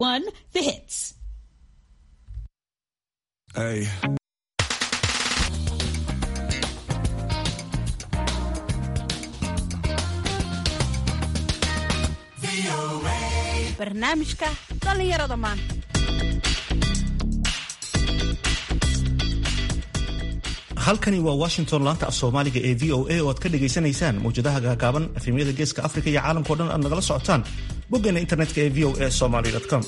One, the hits. Hey. barnaamijka dhallinyarada maanta halkani waa washington laanta af soomaaliga ee v o a oo aad ka dhagaysanaysaan mawjadaha gaagaaban efemyada geeska afrika iyo caalamkao dhan aad nagala socotaan boggeena internetka ee v o a somaly com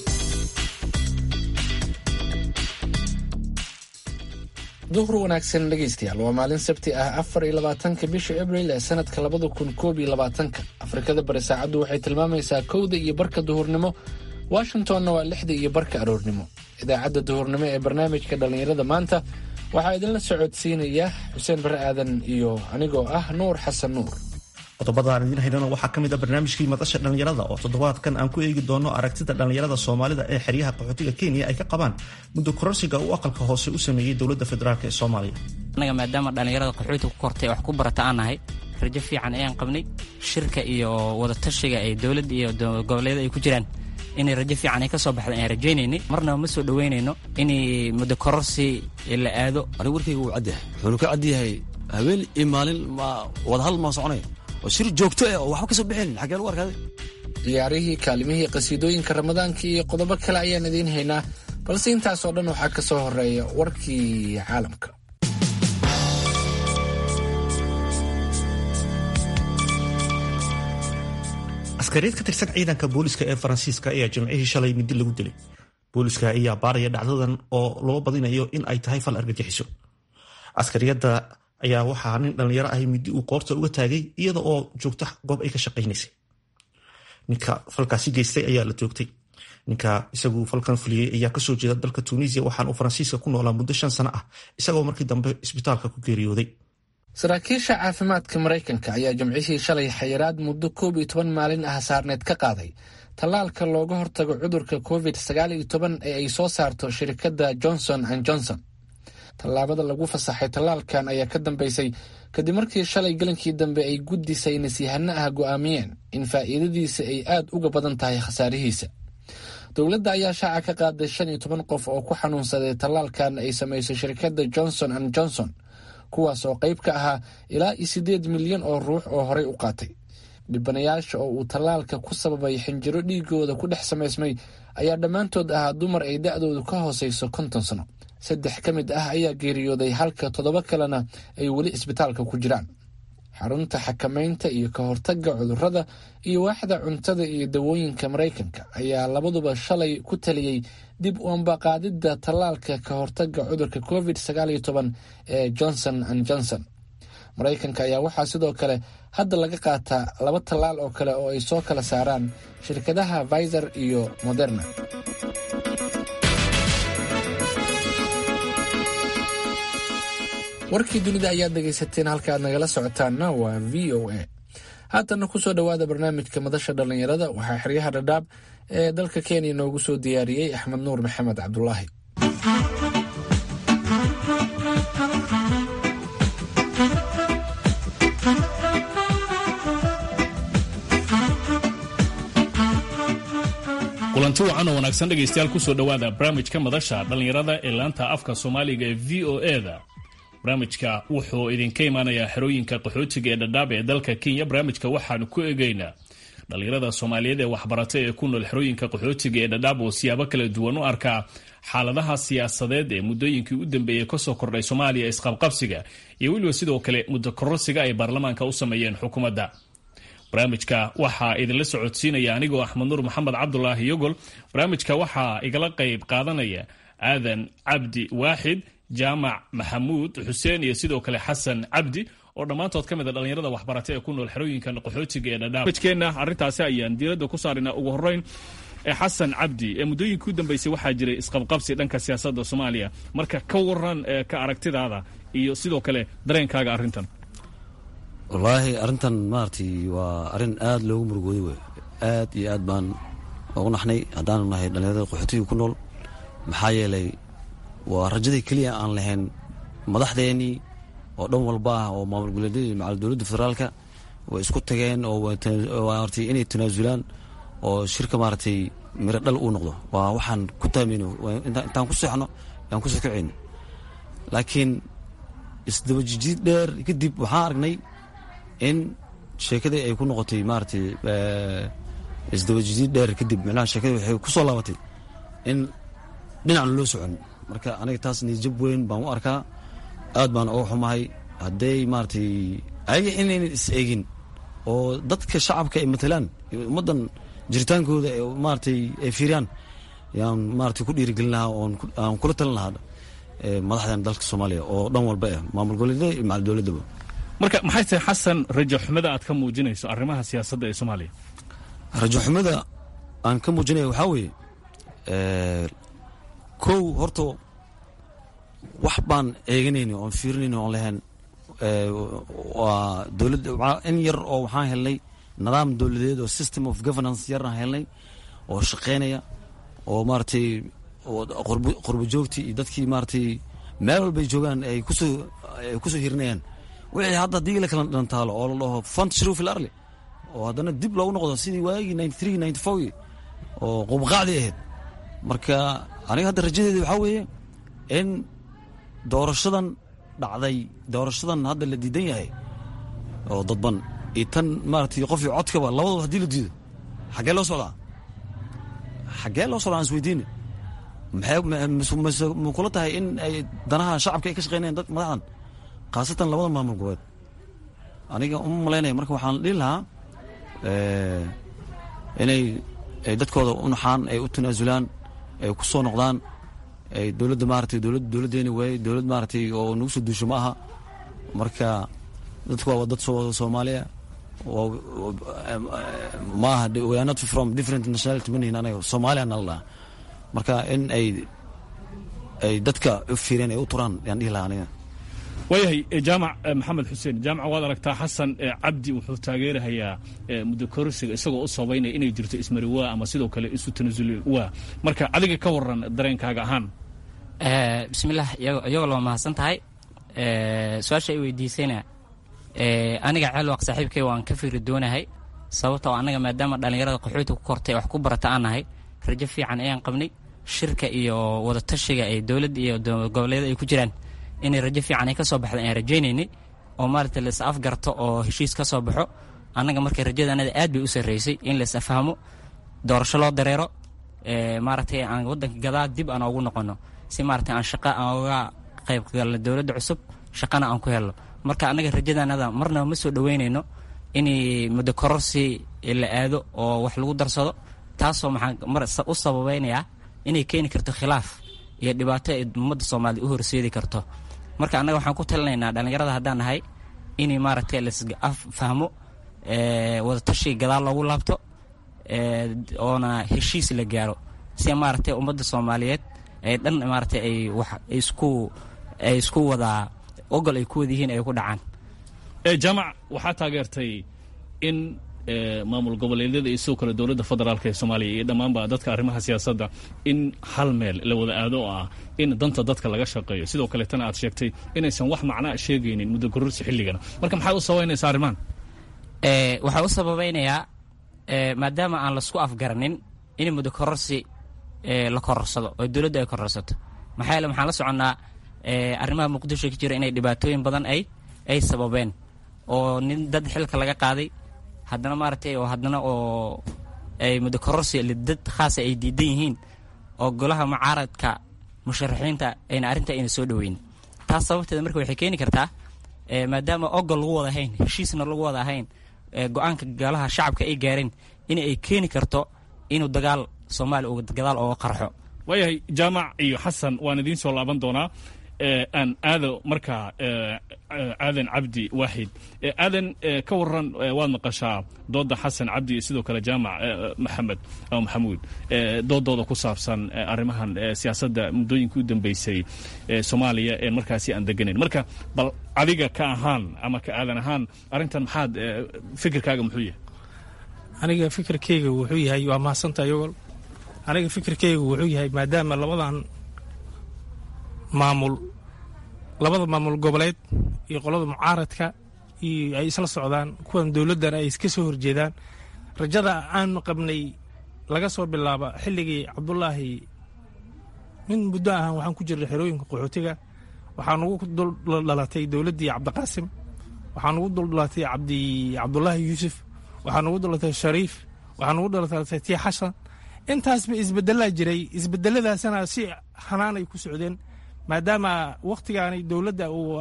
duhur wanaagsan dhegaystayaal waa maalin sabti ah afar iyo labaatanka bisha abril ee sanadka labada kun koob iyo labaatanka afrikada bari saacaddu waxay tilmaamaysaa kowda iyo barka duhurnimo washingtonna waa lixda iyo barka aroornimo idaacadda duhurnimo ee barnaamijka dhallinyarada maanta waxaa idinla socodsiinaya xuseen bare aadan iyo anigoo ah nuur xasan nuur qodobada aan idiin haynana waxaa ka mid a barnaamijkii madasha dhallinyarada oo toddobaadkan aan ku eegi doono aragtida dhallinyarada soomaalida ee xeryaha qaxootiga kenya ay ka qabaan muddo kororsiga uu aqalka hoose u sameeyey dowladda federaalk ee soomaaliya annaga maadaama dhallinyarada qaxootiga ku kortay wax ku barata aan nahay rajo fiican ayaan qabnay shirka iyo wadatashiga ay dowladda iyo goboleeda ay ku jiraan inay rajo fiican ay ka soo baxda ayaan rajaynaynay marnaba ma soo dhoweynayno inay muddo kororsi la aado anigu warkayga wuu cadyahay wuxuunu ka cadyahay habeen iyo maalin ma wadahadal maa soconaya oo shir joogto eh oo waxba ka soo bixin xaggee lagu arkaaday ciyaarihii kaalimihii qasiidooyinka ramadaanka iyo qodobo kale ayaan idiin haynaa balse intaasoo dhan waxaa ka soo horeeya warkii caalamka askariyeed ka tirsan ciidanka booliska ee faransiiska ayaa jimcihii shalay midi lagu dilay booliska ayaa baaraya dhacdadan oo loo badinayo in ay tahay fal argagixiso askariyadda ayaa waxaa nin dhallinyaro ahi midi uu qoorta uga taagay iyada oo joogta goob ay ka shaqaynaysay ninka falkaasi geystay ayaa la joogtay ninka isagu falkan fuliyey ayaa kasoo jeeda dalka tunisia waxaan uu faransiiska ku noolaa muddo shan sano ah isagoo markii dambe isbitaalka ku geeriyooday saraakiisha caafimaadka maraykanka ayaa jimcihii shalay xayiraad muddo koob iyo toban maalin ah saarneed ka qaaday tallaalka looga hortago cudurka covid sagaal iyo toban ee ay soo saarto shirkadda johnson and johnson tallaabada lagu fasaxay tallaalkan ayaa ka dambeysay kadib markii shalay galankii dambe ay guddi saynisyahano ah go'aamiyeen in faa'iidadiisa ay aad uga badan tahay khasaarihiisa dowladda ayaa shaaca ka qaaday shan iyo toban qof oo ku xanuunsaday tallaalkan ay samaysay shirkadda johnson and johnson kuwaas oo qayb ka ahaa ilaa iyo siddeed milyan oo ruux oo horey u qaatay dhibanayaasha oo uu tallaalka ku sababay xinjiro dhiigooda ku dhex samaysmay ayaa dhammaantood ahaa dumar ay da'doodu ka hoosayso konton sano saddex ka mid ah ayaa geeriyooday halka toddoba kalena ay weli isbitaalka ku jiraan xarunta xakamaynta iyo ka hortagga cudurrada iyo waaxda cuntada iyo dawooyinka maraykanka ayaa labaduba shalay ku taliyey dib u ambaqaadidda tallaalka ka hortagga cudurka covid sagaal iyo toban ee johnson and johnson maraykanka ayaa waxaa sidoo kale hadda laga qaataa laba tallaal oo kale oo ay soo kala saaraan shirkadaha viser iyo moderna warkii dunida ayaad dhegaysateen halka aad nagala socotaanna waa v o a haatana kusoo dhowaada barnaamijka madasha dhallinyarada waxaa xeryaha dhadhaab ee dalka kenya noogu soo diyaariyey axmed nuur maxamed cabdulaahi kulanti wacan oo wanaagsan dhegaystayaal kusoo dhowaada barnaamijka madasha dhallinyarada ee laanta afka soomaaliga ee v o e-da barnaamijka wuxuu idinka imaanayaa xerooyinka qaxootiga ee dhadhaab ee dalka kenya barnaamijka waxaanu ku eegaynaa dhallinyarada soomaaliyeed ee waxbarata ee ku nool xerooyinka qaxootiga ee dhadhaab oo siyaabo kala duwan u arkaa xaaladaha siyaasadeed ee muddooyinkii u dambeeyey kasoo kordhay soomaaliya isqabqabsiga iyo weliba sidoo kale muddo kororsiga ay baarlamaanka u sameeyeen xukuumadda barnaamijka waxaa idinla socodsiinaya anigoo axmed nuur maxamed cabdulaahi yogol barnaamijka waxaa igala qayb qaadanaya aadan cabdi waaxid jaamac maxamuud xuseen iyo sidoo kale xasan cabdi oo dhammaantood ka mid a dhallinyarada waxbarata ee ku nool xerooyinkan qaxootiga ee dhadhaab barnaamijkeenna arrintaasi ayaan diiradda ku saaraynaa ugu horreyn ee xasan cabdi ee muddooyinkii u dambeysay waxaa jiray isqabqabsi dhanka siyaasadda soomaaliya marka ka waran ee ka aragtidaada iyo sidoo kale dareenkaaga arrintan wallaahi arrintan maaragtay waa arrin aada loogu murugooday wey aad iyo aad baan ugu naxnay haddaanu nahay dhallinyarada qaxootiga ku nool maxaa yeelay waa rajadii keliya aan lahayn madaxdeennii oo dhan walba ah oo maamul goboleedyadii macal dowladda federaalka way isku tageen oo maartay inay tanaasulaan oo shirka maaragtay miro dhal uu noqdo waa waxaan ku taamayno intaan ku seexno aan ku sokacayno laakiin isdabajijiid dheer kadib waxaan aragnay in sheekadii ay ku noqotay maaragtay isdabajijiid dheer kadib micnaha sheekadii waxay ku soo laabatay in dhinacna loo socon marka aniga taas niyajab weyn baan u arkaa aad baan uga xumahay hadday maaragtay ayaga inaynan is eegin oo dadka shacabka ay matalaan ummaddan jiritaankooda maaragtay ay fiiriyaan yaan maaragtay ku dhiirigelin lahaa oon aan kula talin lahaa madaxdan dalka soomaaliya oo dhan walba ah maamul goboleedyada iyo macal dowladdaba marka maxay tahay xasan rajo xumada aad ka muujinayso arrimaha siyaasadda ee soomaaliya rajo xumada aan ka muujinaya waxaa weeye kow horta wax baan eeganayni oon fiirinayni oon lahayn waa dowladda in yar oo waxaan helnay nidaam dowladeed oo system of governance yaraan helnay oo shaqaynaya oo maaragtay qurbo joogtii iyo dadkii maaragtay meel walbay joogaan ay kusoo ay kusoo hirinayaan wixii hadda haddii la kala dhantaalo oo la dhaho font shruuf il arli oo haddana dib loogu noqdo sidii waagii ninety three ninety four oo qubqaacdii ahayd marka aniga hadda rajadeeda waxaa weeye in doorashadan dhacday doorashadan hadda la diidan yahay oo dadban iyo tan maaragtay qofii codkaba labadaba haddii la diido xaggee loo socdaa xaggee loo socdaa aan isweydiine maxay ma kula tahay in ay danaha shacabka ay ka shaqeynayaan dad madaxdan khaasatan labada maamul goboleed aniga uma malaynaya marka waxaan dhihi lahaa inay ay dadkooda u naxaan ay u tanaasulaan ay ku soo noqdaan ay dowladda maaratay dowlad dowladdeeni waayey dowlad maaratay oo nagu soo duusho ma aha marka dadku waa dad soomaaliya ma aha we are not from different nationality manihin anaga soomaaliya nala dhaha marka in ay ay dadka u fiireen ay u turaan yaan dhihi lahaa aniga waayahay jaamac maxamed xuseen jaamac waad aragtaa xasan cabdi wuxuu taageerahayaa muddo kororsiga isagoo u sabaynaya inay jirto ismari waa ama sidoo kale isu tanasuli waa marka adiga ka waran dareenkaaga ahaan bismillaah iyagoo loo mahadsan tahay su-aasha ay weydiisayna aniga ceelwaq saaxiibkay waan ka fikri doonahay sababtoo annaga maadaama dhallinyarada qaxooti ku kortay wax ku barata aan nahay rajo fiican ayaan qabnay shirka iyo wadatashiga ay dowladda iyo goboleedyada ay ku jiraan inay rajo fiican ay ka soo baxda ayaan rajaynaynay oo maaragtay lais afgarto oo heshiis ka soo baxo annaga markay rajada anada aad bay u sarraysay in lais afahmo doorasho loo dareero maaragtay aan waddanka gadaa dib aan ugu noqono si maaragtay aan shaqa aan uga qayb galno dowladda cusub shaqana aan ku helno marka annaga rajadanada marnaba ma soo dhoweynayno inay muddo kororsi la aado oo wax lagu darsado taasoo maxaan mar u sababaynayaa inay keeni karto khilaaf iyo dhibaato ay ummadda soomaalida u horseedi karto marka annaga waxaan ku talinaynaa dhallinyarada haddaan nahay inay maaragtay lasfahmo wadatashiga gadaal loogu laabto oona heshiis la gaaro si maaragtay ummadda soomaaliyeed ay dhan maaragtay ay wax isku ay isku wadaa ogol ay ku wada yihiin ay ku dhacaan jaamac waxaa taageertay in maamul goboleedyada iyo sidoo kale dowladda federaalk ee soomaaliya iyo dhammaanba dadka arrimaha siyaasadda in hal meel la wada aado oo ah in danta dadka laga shaqeeyo sidoo kaleetana aad sheegtay inaysan wax macnaa sheegaynin muddo kororsi xilligana marka maxaad u sabaynaysaa arrimahan waxaa u sababaynayaa maadaama aan laisku afgaranin in muddo kororsi la kororsado oo dowladda ay kororsato maxaa yeele waxaan la soconnaa arrimaha muqdisho ka jira inay dhibaatooyin badan ay ay sababeen oo nin dad xilka laga qaaday haddana maaragtay oo haddana oo ay muddo kororsi dad khaasa ay diidan yihiin oo golaha mucaaradka musharaxiinta ayna arrinta ayna soo dhoweyn taas sababteeda marka waxay keeni kartaa maadaama ogol lagu wada ahayn heshiisna lagu wada ahayn go-aanka golaha shacabka ay gaareen in ay keeni karto inuu dagaal soomaaliya uu gadaal ooga qarxo waayahay jaamac iyo xasan waan idiin soo laaban doonaa aan aado markaa aadan cabdi waaxid aadan ka waran waad maqashaa dooda xasan cabdi iyo sidoo kale jaamac maxamed ama maxamuud doodooda ku saabsan arrimahan siyaasadda muddooyinkii u dambeysay soomaaliya ee markaasi aan deganayn marka bal adiga ka ahaan ama ka aadan ahaan arrintan maxaad fikirkaaga muxuu yahay aniga fikirkayga wuxuu yahay waa mahadsantaa yogol aniga fikirkayga wuxuu yahay maadaama labadan maamul labada maamul goboleed iyo qolada mucaaradka iyo ay isla socdaan kuwan dowladdan ay iska soo horjeedaan rajada aanu qabnay laga soo bilaabo xilligii cabdulaahi min muddo ahaan waxaan ku jirnay xerooyinka qaxootiga waxaa nugu duldhalatay dowladdii cabdiqaasim waxaa nugu duldhalatay cabdi cabdulaahi yuusuf waxaa nugu dhalatay shariif waxaa nugu dhalatay tii xasan intaasba isbedelaa jiray isbedeladaasna si hanaanay ku socdeen maadaama wakhtigaani dowladda uu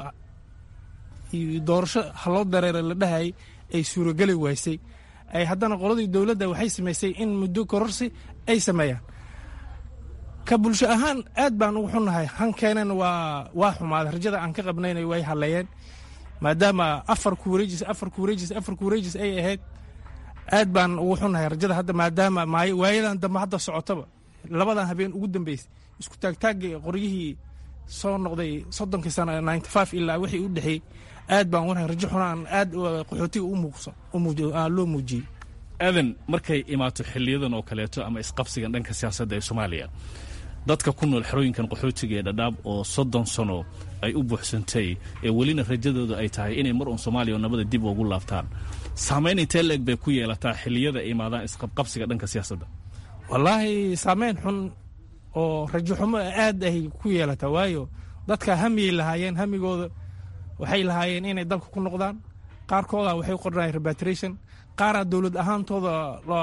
doorasho haloo dareera la dhahayay ay suurogeli waysay ay haddana qoladii dowladda waxay samaysay in muddo kororsi ay sameeyaan ka bulsho ahaan aad baan ugu xunnahay hankeenan waa waa xumaaday rajada aan ka qabnayna way halleeyeen maadaama afar kuwareejis afar kuwareejis afar kuwareejis ay ahayd aad baan ugu xunnahay rajada hadda maadaama waayadan dambe hadda socotaba labadan habeen ugu dambeysay isku taagtaagga qoryihii soo noqday soddonkii sana ninety five ilaa wixii u dhexeeyey aad baan ugu nahay rajo xunaan aad qaxootiga u muuqso loo muujiyey aadan markay imaato xiliyadan oo kaleeto ama isqabsigan dhanka siyaasadda ee soomaaliya dadka ku nool xerooyinkan qaxootiga ee dhadhaab oo soddon sano ay u buuxsantay ee welina rajadooda ay tahay inay mar uun soomaaliya oo nabada dib ugu laabtaan saamayn intee leeg bay ku yeelataa xiliyada ay imaadaan isqabqabsiga dhanka siyaasadda wallaahi saameyn xun oo rajo xumo aad ay ku yeelataa waayo dadka hamiyay lahaayeen hamigooda waxay lahaayeen inay dalka ku noqdaan qaarkooda waxay qornayeen rebatration qaaraa dowlad ahaantooda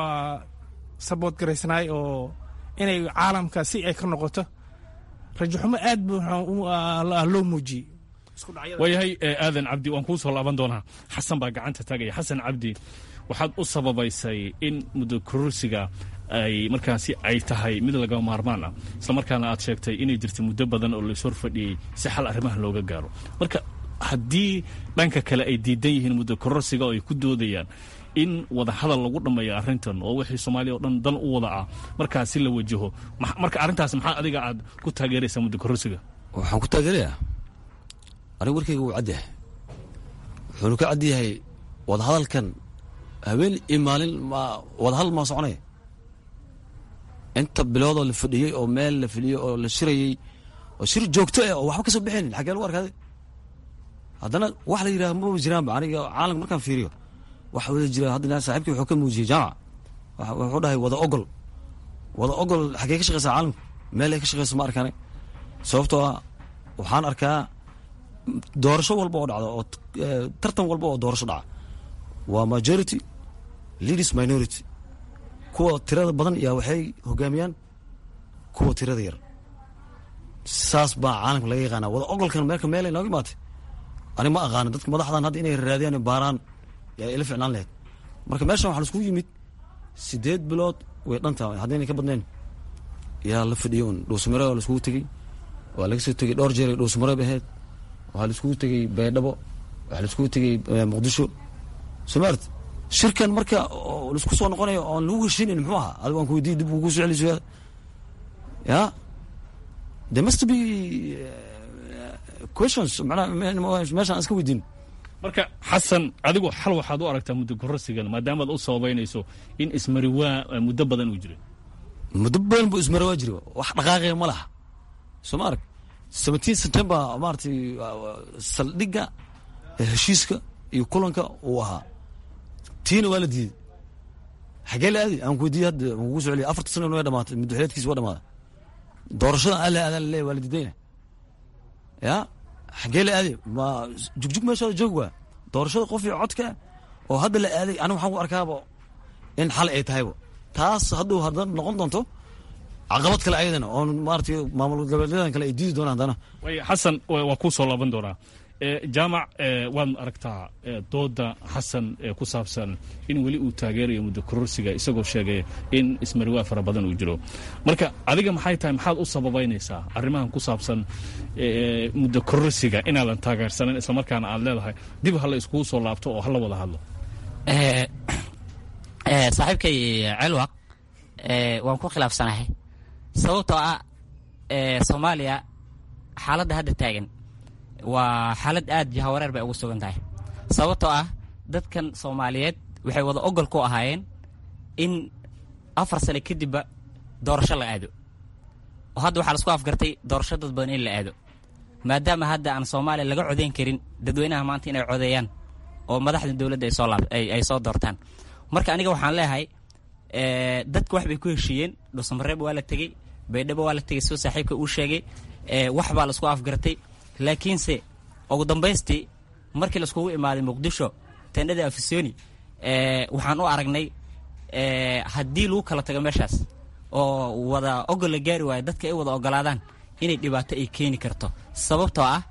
sabood garaysnaay oo inay caalamka si ay ka noqoto rajo xumo aad loo muujiyey waayahay aadan cabdi waan kuu soo laaban doonaa xasan baa gacanta taagaya xasan cabdi waxaad u sababaysay in muddo kororsiga ay markaasi ay tahay mid laga maarmaan ah isla markaana aad sheegtay inay jirta muddo badan oo lays horfadhiyey si xal arrimaha looga gaaro marka haddii dhanka kale ay diidan yihiin muddo kororsiga oo ay ku doodayaan in wada hadal lagu dhammeeyo arrintan oo wixii soomaaliya oo dhan dan u wada ah markaasi la wajaho marka arrintaas maxaa adiga aad ku taageeraysaa muddo kororsiga waxaan ku taageerayaa anigu warkayga wuu cadyahay wuxuunu ka cadyahay wadahadalkan habeen iyo maalin ma wadahadal maa soconaya inta biloodoo la fadhiyey oo meel la fadhiyey oo la shirayey oo shir joogto ah oo waxba ka soo bixinin xaggee lagu arkaaday haddana wax la yidhaha maba jiraanba aniga caalamka markaan fiiriyo waxa wada jira haddana saaxiibkii wuxuu ka muujiyey jaamac wuxuu dhahay wada ogol wada ogol xaggee ka shaqeysaa caalamku meel ay ka shaqeyso ma arkaanay sababtoo ah waxaan arkaa doorasho walba oo dhacdo oo tartan walba oo doorasho dhaca waa majority leaders minority kuwa tirada badan yaa waxay hogaamiyaan kuwa tirada yar saas baa caalamka laga yaqaana wada ogolkan meelka meel ay nooga imaatay ani ma aqaano dadka madaxdan hadda inay raadiyaan baaraan yaa ila ficnaan lahayd marka meeshan waxaa laiskugu yimid sideed bilood way dhantaa haddaynay ka badnayn yaa la fadhiyo un dhuusmare waa laiskugu tegey waa laga soo tegey dhowr jeer ay dhuusmareeb ahayd waxaa laiskugu tegey baydhabo waxaa laiskugu tegey muqdisho somaart shirkan marka laisku soo noqonayo oon lagu heshinin muxuu ahaa adigo aan ku weydiiy dib ugu soo celiso ya there must be questions manaa meeshaan iska weydiin marka xasan adigu xal waxaad u aragtaa muddo kororsigan maadaamaad u sababaynayso in ismariwaa muddo badan uu jiray muddo badan buu ismariwaa jira wax dhaqaaqaya ma laha soo ma arag seventeen september maaratay saldhigga heshiiska iyo kulanka uu ahaa tiina waa la diiday xagee la aadi aan ku weydiiye hadda aan kugu soo celiya afarta sano way dhamaatay muddoxileedkiisa waa dhamaaday doorashada alla aadaan laleeyahy waa la diidayna ya xagee la aaday ma jugjug meeshooda joog waa doorashada qof iyo codka oo hadda la aaday aniga waxaan ku arkaaba in xal ay tahayba taas hadduu hadda noqon doonto caqabad kale ayadana oo maaratay maamul goboleedan kale ay diidi doonaan haddana way xasan waa kuu soo laaban doonaa jaamac waad aragtaa dooda xasan ee ku saabsan in weli uu taageerayo muddo kororsiga isagoo sheegay in ismariwaa fara badan uu jiro marka adiga maxay tahay maxaad u sababaynaysaa arrimahan ku saabsan muddo kororsiga inaadan taageersanan islamarkaana aad leedahay dib hala iskugu soo laabto oo hala wada hadlo saaxiibkay celwaq waan ku khilaafsanahay sababtoo ah soomaaliya xaaladda hadda taagan waa xaalad aad jahawareer bay ugu sugan tahay sababtoo ah dadkan soomaaliyeed waxay wada ogol ku ahaayeen in afar sano kadibba doorasho la aado oo hadda waxaa lasku afgartay doorasho dad badan in la aado maadaama hadda aan soomaaliya laga codeyn karin dadweynaha maanta inay codeeyaan oo madaxda dowladda ay soo laab ay soo doortaan marka aniga waxaan leeyahay dadka wax bay ku heshiiyeen dhuusamareeb waa la tegey baydhabo waa la tegey soo saaxiibka uu sheegay wax baa laisku afgartay laakiinse ugu dambaystii markii laiskugu imaaday muqdisho tendhada afisoni waxaan u aragnay haddii lagu kala tago meeshaas oo wada ogol la gaari waayo dadka ay wada ogolaadaan inay dhibaato ay keeni karto sababtoo ah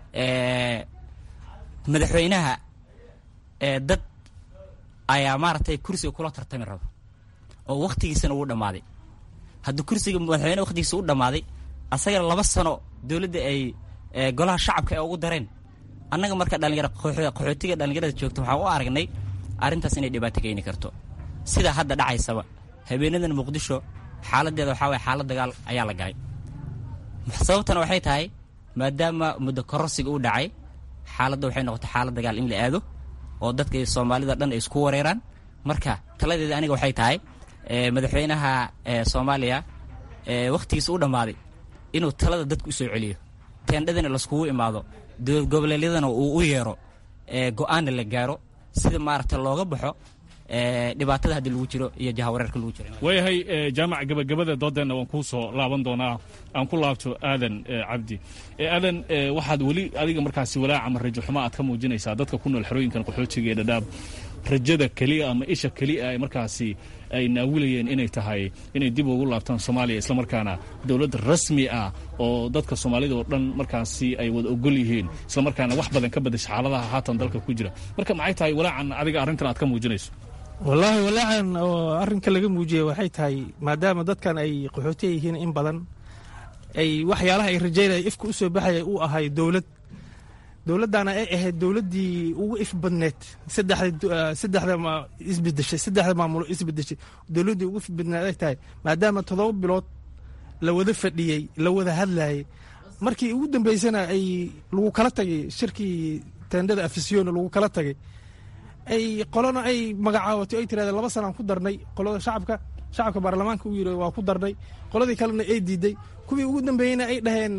madaxweynaha dad ayaa maaragtay kursiga kula tartami rabo oo wakhtigiisana uu dhammaaday haddii kursiga madaxweyneha wakhtigiisa u dhammaaday asagana laba sano dowladda ay golaha shacabka ay ugu dareen annaga marka dhalinyaro qaxootiga dhallinyarada joogta waxaan u aragnay arrintaas inay dhibaato keeni karto sidaa hadda dhacaysaba habeenadan muqdisho xaaladeeda waxaa waye xaalad dagaal ayaa la galay sababtana waxay tahay maadaama muddo kororsiga uu dhacay xaaladda waxay noqotay xaalad dagaal in la aado oo dadka soomaalida dhan ay isku wareeraan marka taladeeda aniga waxay tahay madaxweynaha soomaaliya wakhtigiisa u dhammaaday inuu talada dadka u soo celiyo teendhadana laiskugu imaado dowlad goboleedyadana uu u yeero go-aanna la gaaro sida maaragta looga baxo dhibaatada haddii lagu jiro iyo jahawareerka lagu jiro waayahay jaamac gabagabada doodeenna waan kuu soo laaban doonaa aan ku laabto aadan cabdi aadan waxaad weli adiga markaasi walaac ama rajo xumo aad ka muujinaysaa dadka ku nool xerooyinkan qaxootiga ee dhadhaab rajada keliya ama isha keliya ay markaasi ay naawilayeen inay tahay inay dib ugu laabtaan soomaaliya islamarkaana dowlad rasmi ah oo dadka soomaalida oo dhan markaasi ay wada ogol yihiin islamarkaana wax badan ka badasha xaaladaha haatan dalka ku jira marka maxay tahay walaacan adiga arrintan aad ka muujinayso wallaahi walaacan oo arrinka laga muujiyey waxay tahay maadaama dadkan ay qaxootiya yihiin in badan ay waxyaalaha ay rajaynaya ifka u soo baxaya uu ahay dowlad dowladdaana ay ahayd dowladdii ugu if badneed saddexda isbedeshay saddexda maamulo isbedeshay dowladdii ugu if badneed ay tahay maadaama toddoba bilood la wada fadhiyey la wada hadlayay markii ugu dambeysana ay lagu kala tagay shirkii teendhada afisyoona lagu kala tagay ay qolona ay magacaawato ay tirahdeen laba sanaan ku darnay qolada shacabka shacabka baarlamaanka u yiri waa ku darnay qoladii kalena ay diiday kuwii ugu dambeeyeyna ay dhaheen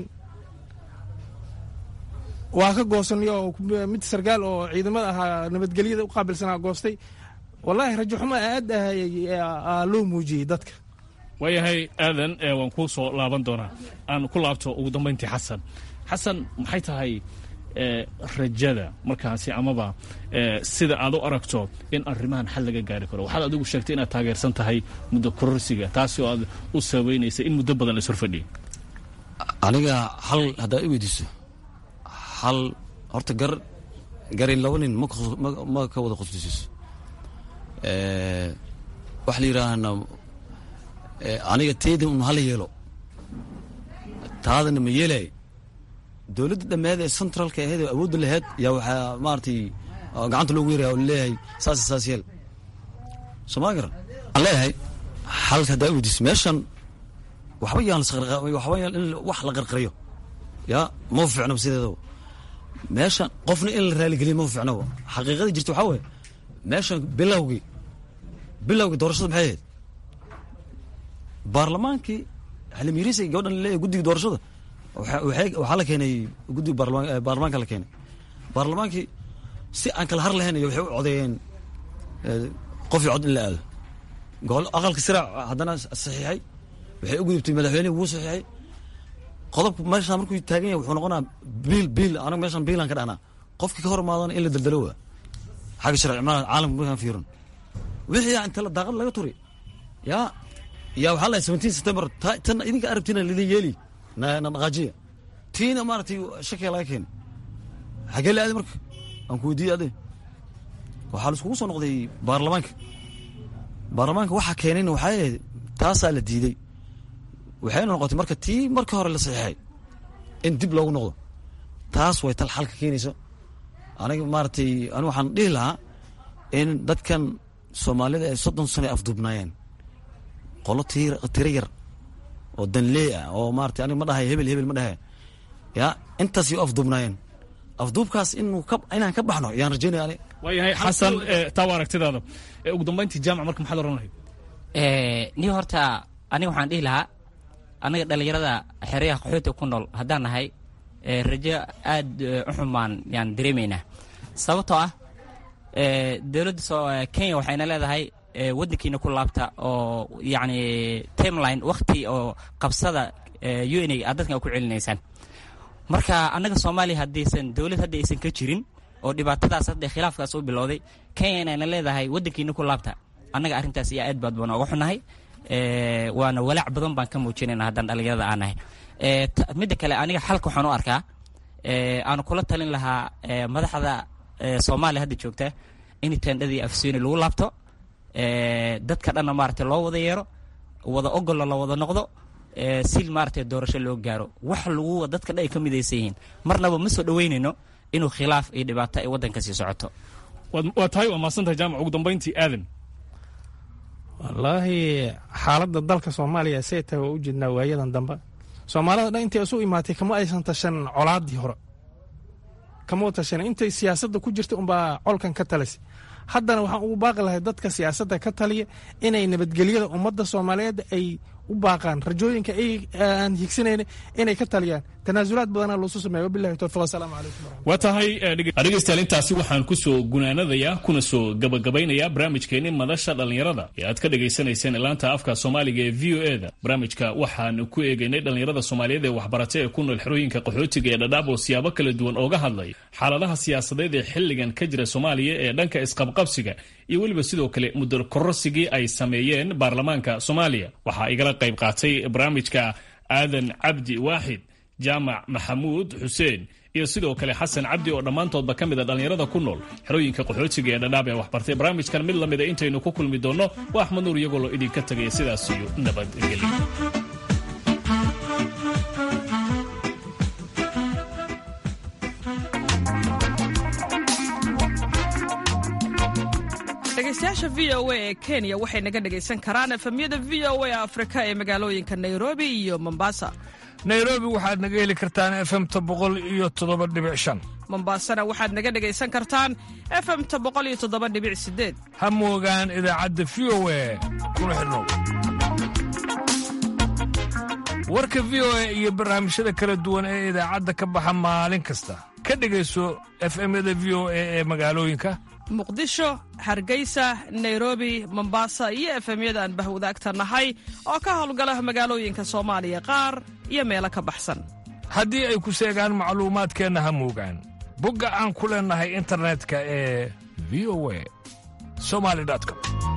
waa ka goosanay oo mid sarkaal oo ciidamada ahaa nabadgelyada u qaabilsanaa goostay wallaahi rajo xumo aad ah loo muujiyey dadka waayahay aadan waan kuu soo laaban doonaa aan ku laabto ugu dambayntii xasan xasan maxay tahay rajada markaasi amaba sida aad u aragto in arrimahan xal laga gaari karo waxaad adigu sheegtay inaad taageersan tahay muddo kororsiga taasi oo aad u sabaynaysa in muddo badan la ishorfadhiya aniga hal haddaad i weydiiso hal horta gar gari laba nin ma ka wada qosdisiiso waxa la yidhaahna aniga teeda un hala yeelo taadana ma yeelay dowladda dhammeed ee centralka ahayd oo awoodda laheyd yaa waxaa maaragtay gacanta loogu yaraya oo leeyahay saas saas yeel sooma garan aan leeyahay xalka haddaa weydiis meeshan waxba yaan waxba yaan in wax la qarqariyo yaa ma fiicno sideedaba meeshan qofna in la raaligeliyo ma fiicno xaqiiqada jirta waxaa weeye meeshan bilowgii bilowgii doorashada maxay ahayd baarlamaankii xilimiiriisa gabadhan leeyahay guddiga doorashada waxaa la keenay guddiga baarlamaanka la keenay baarlamaankii si aan kala har lahayn waxay u codeeyeen qofii cod in la aado gobol aqalka siraac haddana saxiixay waxay u gudubtay madaxweynehi wuu saxiixay qodobka meeshaan markuu taagan yahay wuxuu noqonaa biil biil anaga meeshaan biilaan ka dhahnaa qofkii ka hor imaadana in la daldalo waa xagga sharci ma caalamka markaan fiirin wixii yaa inta daaqad laga turi yaa yaa waxaa lahay seventeen september tan idinka arabtiina lidin yeeli na dhaqaajiya tiina maaragtay shakiga laga keenay xagee la aaday marka aan ku weydiiyey ade waxaa laiskugu soo noqday baarlamaanka baarlamaanka waxaa keenayna waxaa ahayd taasaa la diiday waxayna noqotay marka tii marka hore la saxiixay in dib loogu noqdo taas way tal xalka keenayso aniga maaragtay ani waxaan dhihi lahaa in dadkan soomaalida ay soddon sano ay afduubnaayeen qolo tiro yar oo danlee ah oo maarata aniga ma dhahay hebel hebel ma dhahay ya intaas yo afduubnaayeen afduubkaas inuu inaan ka baxno yaan rajaynaya ani waayahay xasan taa waa aragtidaada ugu dambayntii jaamac marka maxaad oran lahayd ni horta aniga waxaan dhihi lahaa annaga dhallinyarada xeryaha qaxoota ku nool haddaan nahay rajo aad u xumaan yaan dareemaynaa sababtoo ah dowladda kenya waxayna leedahay waddankiina ku laabta oo yacni timeline wakhti oo qabsada u n a aad dadkan ku celinaysaan marka annaga soomaaliya haddaysan dowlad hadda aysan ka jirin oo dhibaatadaas hadda khilaafkaas u bilowday kenya inayna leedahay waddankiina ku laabta annaga arrintaas iyo aad baad baan ooga xunahay waana walaac badan baan ka muujinayna haddaan dhallinyarada aan nahay midda kale aniga xalka waxaan u arkaa aanu kula talin lahaa madaxda soomaaliya hadda joogta in tendhadii afsooni lagu laabto dadka dhanna maaragtay loo wada yeero wada ogollo la wada noqdo si maaragtay doorasho loo gaaro wax lagu dadka dhan ay ka midaysan yihiin marnaba ma soo dhoweynayno inuu khilaaf iyo dhibaato ay waddanka sii socoto waa tahay waa mahadsantahay jaamac ugu dambayntii aadan wallaahi xaaladda dalka soomaaliya see tahay waa u jeednaa waayadan dambe soomaalida dhan intay isu imaatay kama aysan tashan colaadii hore kama tashan intay siyaasadda ku jirta unbaa colkan ka talasay haddana waxaan ugu baaqi lahay dadka siyaasadda ka taliya inay nabadgelyada ummadda soomaaliyeed ay u baaqaan rajooyinka aan higsanayna inay ka taliyaan tanaasulaad badana loosu sameeya wabilahi towfiq wasalaamu calaykum waa tahay dhegeystayaal intaasi waxaan kusoo gunaanadayaa kuna soo gabagabaynayaa barnaamijkeenii madasha dhallinyarada ee aad ka dhegaysanayseen ilaanta afka soomaaliga ee v o e da barnaamijka waxaan ku eegaynay dhallinyarada soomaaliyeed ee waxbarata ee ku nool xerooyinka qaxootiga ee dhadhaab oo siyaabo kala duwan ooga hadlay xaaladaha siyaasadeed ee xilligan ka jira soomaaliya ee dhanka isqabqabsiga iyo weliba sidoo kale muddo korosigii ay sameeyeen baarlamaanka soomaaliya waxaa igala qayb qaatay barnaamijka aadan cabdi waaxid jaamac maxamuud xuseen iyo sidoo kale xasan cabdi oo dhammaantoodba ka mid a dhallinyarada ku nool xerooyinka qaxootiga ee dhadhaab ee waxbartay barnaamijkan mid lamida intaynu ku kulmi doonno waa axmed nuur iyagoo loo idinka tagaya sidaas iyo nabadgelyo dhegeystayaasha v o a ee kenya waxay naga dhegaysan karaan efemyada v o a afrika ee magaalooyinka nairobi iyo mombasa nairobi waxaad naga heli kartaan efemta boqol iyo toddoba dhibic shan mombasana waxaad naga dhegaysan kartaan efemta boqol iyo toddoba dhibic sideed ha moogaan idaacadda v o a kuna xidhnow warka v o a iyo barnaamijyada kala duwan ee idaacadda ka baxa maalin kasta ka dhegayso efemyada v o a ee magaalooyinka muqdisho hargeysa nairobi mombasa iyo efemyada aan bahwadaagta nahay oo ka howlgala magaalooyinka soomaaliya qaar iyo meelo ka baxsan haddii ay ku seegaan macluumaadkeenna ha moogaan bogga aan ku leennahay internetka ee v o a somali com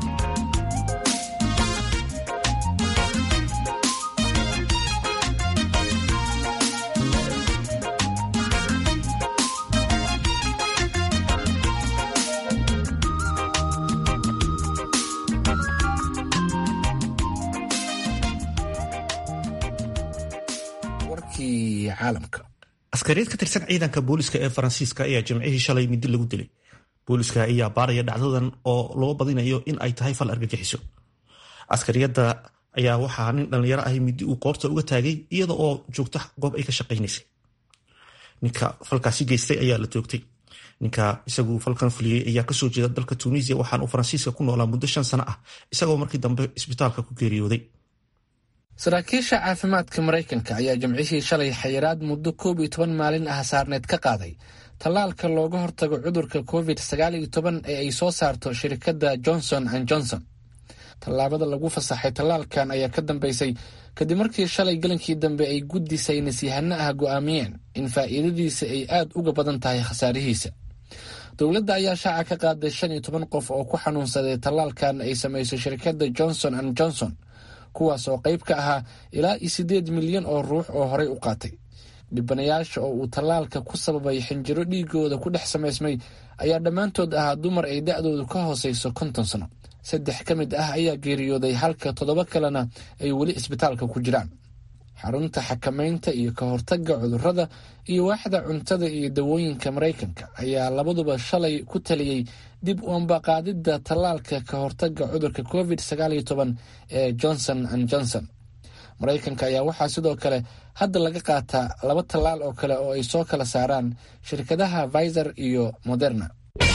askariyad ka tirsan ciidanka booliska ee faransiiska ayaa jimcihii shalay midi lagu dilay booliska ayaa baaraya dhacdadan oo loo badinayo in ay tahay fal argagixiso askariyadda ayaa waxaa nin dhallinyaro ahi midi uu qoorta uga taagay iyada oo joogta goob ay ka shaqaynaysay ninka falkaasi geystay ayaa la toogtay ninka isagu falkan fuliyey ayaa kasoo jeeda dalka tunisiya waxaan uu faransiiska ku noolaa muddo shan sano ah isagoo markii dambe isbitaalka ku geeriyooday saraakiisha caafimaadka maraykanka ayaa jimcihii shalay xayiraad muddo koob iyo toban maalin ah saarneed ka qaaday tallaalka looga hortago cudurka covid sagaal iyo toban ee ay soo saarto shirkadda johnson and johnson tallaabada lagu fasaxay tallaalkan ayaa ka dambeysay kadib markii shalay galankii dambe ay guddi saynisyahano ah go'aamiyeen in faa'iidadiisa ay aad uga badan tahay khasaarihiisa dowladda ayaa shaaca ka qaaday shan iyo toban qof oo ku xanuunsaday tallaalkan ay samayso shirkadda johnson and johnson kuwaas oo qayb ka ahaa ilaa iyo siddeed milyan oo ruux oo horey u qaatay dhibanayaasha oo uu tallaalka ku sababay xinjiro dhiigooda ku dhex samaysmay ayaa dhammaantood ahaa dumar ay da'doodu ka hoosayso konton sano saddex ka mid ah ayaa geeriyooday halka toddoba kalena ay weli isbitaalka ku jiraan xarunta xakamaynta iyo ka hortagga cudurrada iyo waaxda cuntada iyo dawooyinka maraykanka ayaa labaduba shalay ku taliyey dib u ambaqaadidda tallaalka ka hortagga cudurka covid sagaal iyo toban ee johnson and johnson maraykanka ayaa waxaa sidoo kale hadda laga qaataa laba tallaal oo kale oo ay soo kala saaraan shirkadaha viser iyo moderna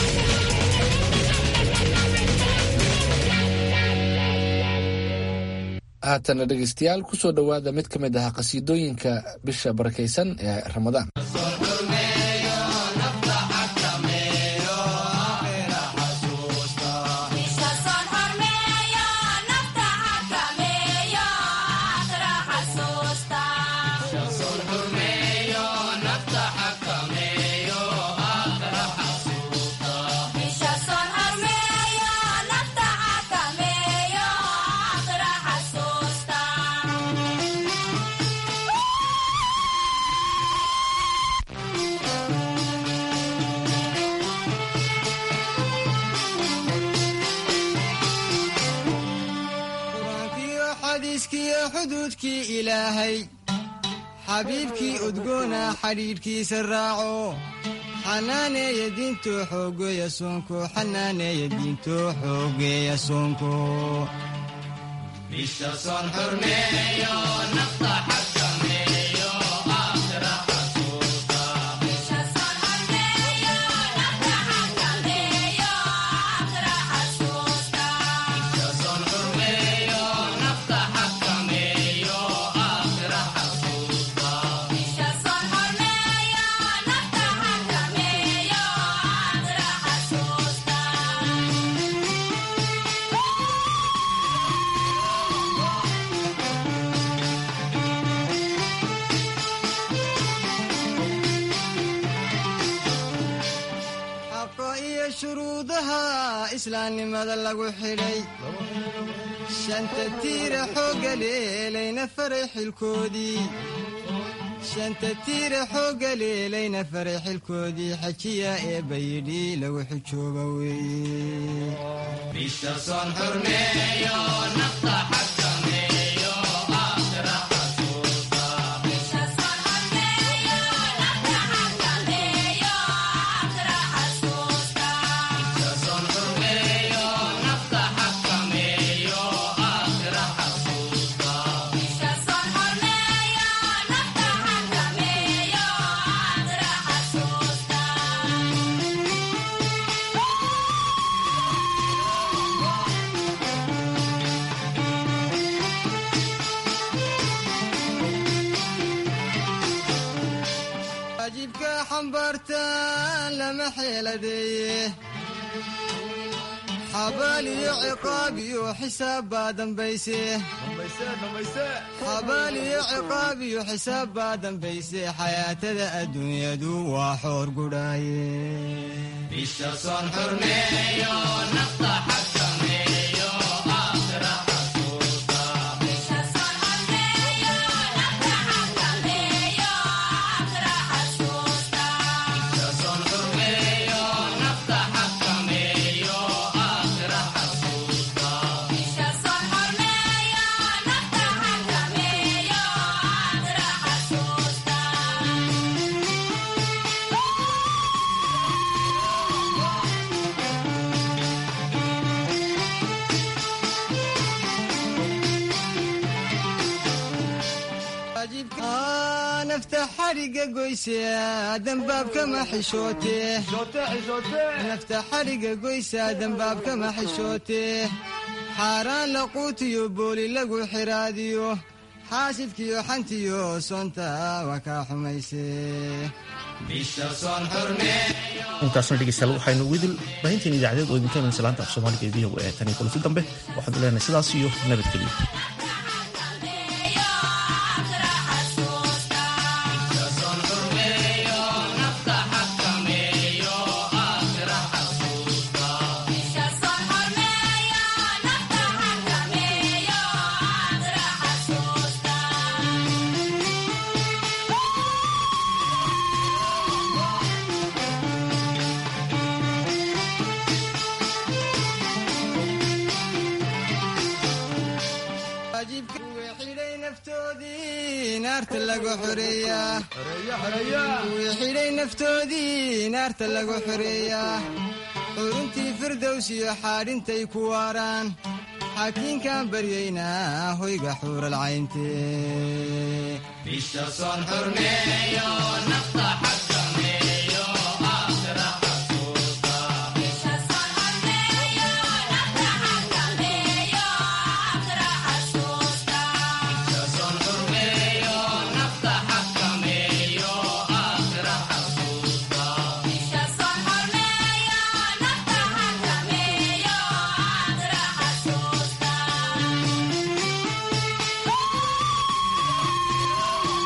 haatana dhegeystayaal kusoo dhowaada mid ka mid ah qasiidooyinka bisha barakaysan ee ramadaan Bisha son horme xuduudkii ilaahay xabiibkii udgoona xadhiidhkiisa raaco xanaaneeya diinto xoogeeya soonko xanaaneeya diinto xoogeeya soonko xaqa iyo shuruudaha islaamnimada lagu xidhay shanta tiira xoogga leelayna faray xilkoodii shanta tiira xoogga leelayna faray xilkoodii xajiya ee bayidhi lagu xijooba weeye waajibka xambaartaan lama xeeladeeye xabaal iyo ciqaab iyo xisaab baa dambayse xabaal iyo ciqaab iyo xisaab baa dambayse xayaatada adduunyadu waa xoor gudhaaye Aa, nafta xadhigga goysa dambaabkama xishootee nafta xadhigga goysa dambaabkama xishootee xaaraan laquutiyo booli lagu xiraadiyo xaasidkiyo xantiyo soonta waa kaa xumaysee intaasna dhegeystayaal waxaynu widil baahinteen idaacadeed oo idinka imanaysa laanta af soomaaliga ee v o a tan iyo kulanti dambe waxaanu leenahay sidaas iyo nabadgelyo waajibka kuwii xidhay naftoodii naarta lagu xoreeyaa kuwii xidhay naftoodii naarta lagu xoreeyaa xuruntii firdows iyo xaadhintay ku waaraan xaakiinkaan baryaynaa hoyga xuural cayntee